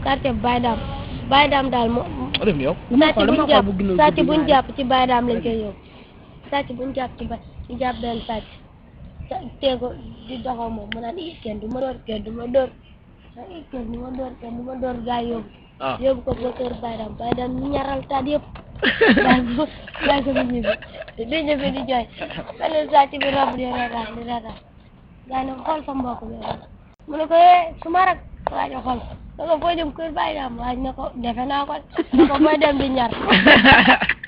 quartier Baye Dame Baye Dame daal moo ma def ni yow sàcc xool, buñ dama jàpp xool bu gën a sàcc gudd buñ ñaari. jàpp ci Baye Dame lañ koy yóbbu sàcc buñ jàpp ci ba ñu jàpp benn sàcc sa- tee ko di doxaw moom mu naan ii kenn du ma door kenn du ma door ah ii kenn du ma door kenn du ma door gaa yi yóbbu ah yóbbu ko ba kër Baye Dame Baye Dame ñu ñaral taat yëpp bàyyi ko bàyyi ko mu ñibbi di ñibbi di jooy benn sàcc bi rob di reetaan di reetaan gaa yi ne ko xool sa mbokk bi mu ne ko eh su ma rak waa ji xool ne ko foo jëm kër Baye Dame waa ji ne ko defe naa ko ne ko booy dem di ñar